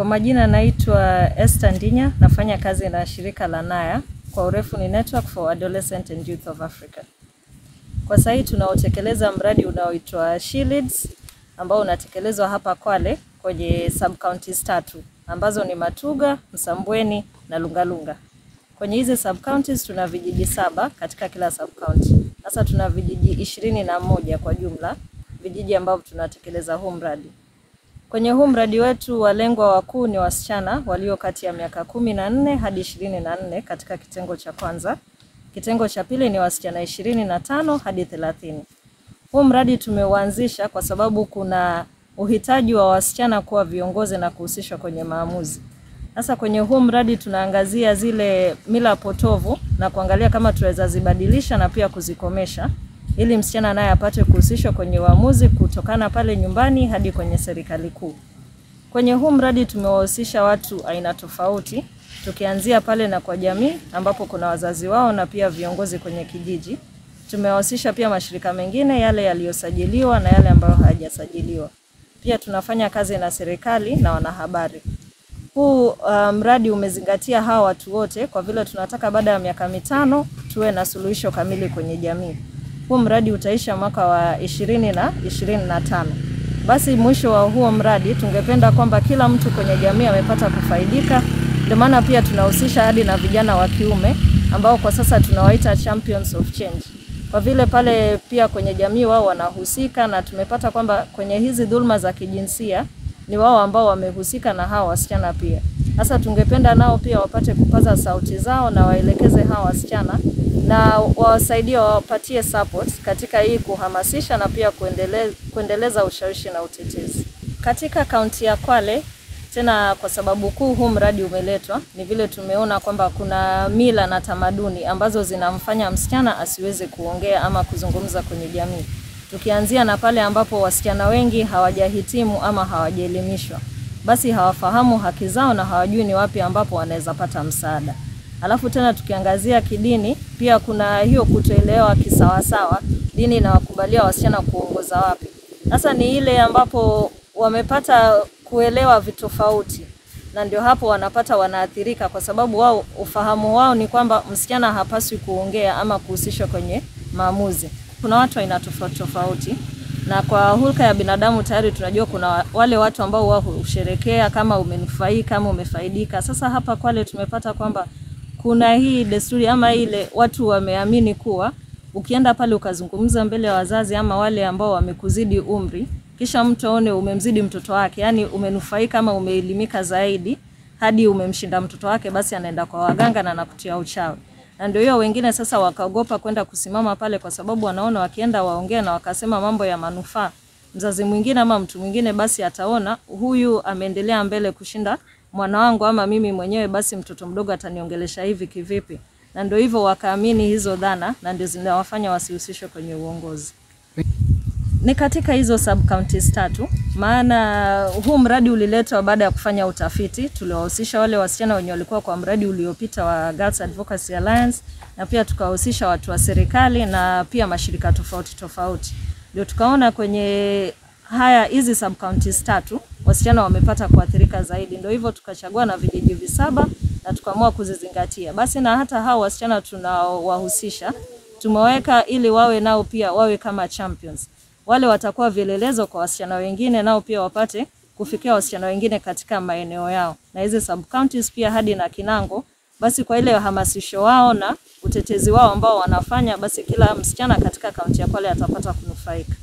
Kwa majina naitwa Esther Ndinya, nafanya kazi na shirika la NAYA, kwa urefu ni Network for Adolescent and Youth of Africa. Kwa sasa hii tunaotekeleza mradi unaoitwa She Leads ambao unatekelezwa hapa Kwale kwenye sub counties tatu ambazo ni Matuga, Msambweni na Lungalunga. Kwenye hizi sub counties tuna vijiji saba katika kila sub county. Sasa tuna vijiji ishirini na moja kwa jumla, vijiji ambavyo tunatekeleza huu mradi. Kwenye huu mradi wetu walengwa wakuu ni wasichana walio kati ya miaka kumi na nne hadi ishirini na nne katika kitengo cha kwanza. Kitengo cha pili ni wasichana ishirini na tano hadi thelathini. Huu mradi tumeuanzisha kwa sababu kuna uhitaji wa wasichana kuwa viongozi na kuhusishwa kwenye maamuzi. Sasa kwenye huu mradi tunaangazia zile mila potovu na kuangalia kama tunaweza zibadilisha na pia kuzikomesha ili msichana naye apate kuhusishwa kwenye uamuzi kutokana pale nyumbani hadi kwenye serikali kuu. Kwenye huu mradi tumewahusisha watu aina tofauti, tukianzia pale na kwa jamii ambapo kuna wazazi wao na pia viongozi kwenye kijiji. Tumewahusisha pia mashirika mengine yale yaliyosajiliwa na yale ambayo hayajasajiliwa. Pia tunafanya kazi na serikali na wanahabari. Huu uh, mradi umezingatia hawa watu wote kwa vile tunataka baada ya miaka mitano tuwe na suluhisho kamili kwenye jamii. Huu mradi utaisha mwaka wa ishirini na ishirini na tano. Basi mwisho wa huo mradi tungependa kwamba kila mtu kwenye jamii amepata kufaidika. Ndio maana pia tunahusisha hadi na vijana wa kiume ambao kwa sasa tunawaita champions of change. Kwa vile pale pia kwenye jamii wao wanahusika na tumepata kwamba kwenye hizi dhulma za kijinsia ni wao ambao wamehusika na hawa wasichana pia. Sasa tungependa nao pia wapate kupaza sauti zao na waelekeze hawa wasichana na wawasaidie wawapatie support katika hii kuhamasisha na pia kuendeleza, kuendeleza ushawishi na utetezi katika kaunti ya Kwale. Tena kwa sababu kuu huu mradi umeletwa ni vile tumeona kwamba kuna mila na tamaduni ambazo zinamfanya msichana asiweze kuongea ama kuzungumza kwenye jamii, tukianzia na pale ambapo wasichana wengi hawajahitimu ama hawajaelimishwa, basi hawafahamu haki zao na hawajui ni wapi ambapo wanaweza pata msaada. Alafu tena tukiangazia kidini, pia kuna hiyo kutoelewa kisawasawa, dini inawakubalia wasichana kuongoza wapi. Sasa ni ile ambapo wamepata kuelewa vitofauti, na ndio hapo wanapata wanaathirika, kwa sababu wao ufahamu wao ni kwamba msichana hapaswi kuongea ama kuhusishwa kwenye maamuzi. Kuna watu aina tofauti tofauti, na kwa hulka ya binadamu tayari tunajua kuna wale watu ambao wao husherekea kama umenufaika kama umefaidika. Sasa hapa Kwale tumepata kwamba kuna hii desturi ama ile watu wameamini kuwa ukienda pale ukazungumza mbele ya wazazi ama wale ambao wamekuzidi umri, kisha mtu aone umemzidi mtoto wake, yani umenufaika ama umeelimika zaidi hadi umemshinda mtoto wake, basi anaenda kwa waganga na anakutia uchawi. Na ndio hiyo wengine sasa wakaogopa kwenda kusimama pale, kwa sababu wanaona wakienda waongea na wakasema mambo ya manufaa, mzazi mwingine ama mtu mwingine, basi ataona huyu ameendelea mbele kushinda mwana wangu ama mimi mwenyewe, basi mtoto mdogo ataniongelesha hivi kivipi? Na ndio hivyo wakaamini hizo dhana, na ndio zinawafanya wasihusishwe kwenye uongozi. Ni katika hizo sub counties tatu, maana huu mradi uliletwa baada ya kufanya utafiti. Tuliwahusisha wale wasichana wenye walikuwa kwa mradi uliopita wa Girls Advocacy Alliance, na pia tukawahusisha watu wa serikali na pia mashirika tofauti tofauti, ndio tukaona kwenye haya hizi sub counties tatu wasichana wamepata kuathirika zaidi, ndio hivyo tukachagua na vijiji visaba na tukaamua kuzizingatia. Basi na hata hao wasichana tunaowahusisha tumeweka ili wawe nao pia wawe kama champions, wale watakuwa vielelezo kwa wasichana wengine, nao pia wapate kufikia wasichana wengine katika maeneo yao, na hizi sub counties pia hadi na Kinango. Basi kwa ile hamasisho wao na utetezi wao ambao wanafanya, basi kila msichana katika kaunti ya Kwale atapata kunufaika.